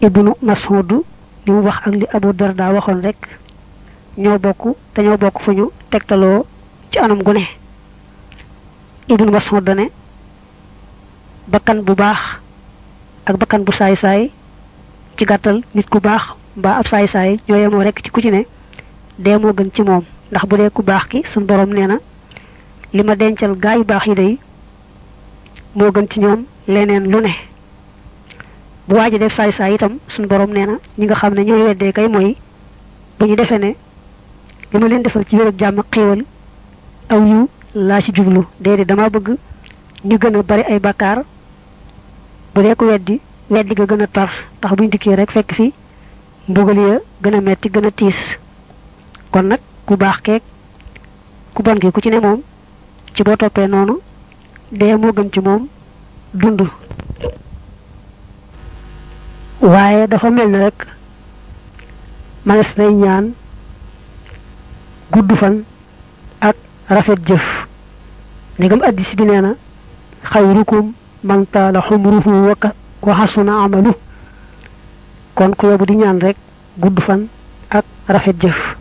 ibnu mas'ud li mu wax ak li abu darda waxoon rek ñoo bokk te ñoo bokk fu ñu tegtaloo ci anam gu ne ibnu mas'ud dane bakkan bu baax ak bakkan bu saay saay ci gàttal nit ku baax mbaa ab saay saay ñoo yemoo rek ci ku ci ne dee moo gën ci moom ndax bu dee ku baax ki suñ borom nee na li ma dencal gaa yu baax yi day moo gën ci ñoom leneen lu ne bu waaji def saay saay itam suñ borom nee na ñi nga xam ne ñooy weddee kay mooy bu ñu defee ne li ma leen defal ci wér ak jàmm ak xéewal aw yu laa ci jublu déedéet dama bëgg ñu gën a bari ay bakkaar bu dee ko weddi weddi ga gën a tar ndax buñ dikkee rek fekk fi mbugal ya gën a metti gën a tiis kon nag ku baax keek ku bon ki ku ci ne moom ci boo toppee noonu dee moo gën ci moom dund waaye dafa mel ne rek manes nay ñaan gudd fan ak rafet jëf ndegam addis bi nee na xayrukum man taala xumruhu waka wa xasuna amalu kon ku yobu di ñaan rek gudd fan ak rafet jëf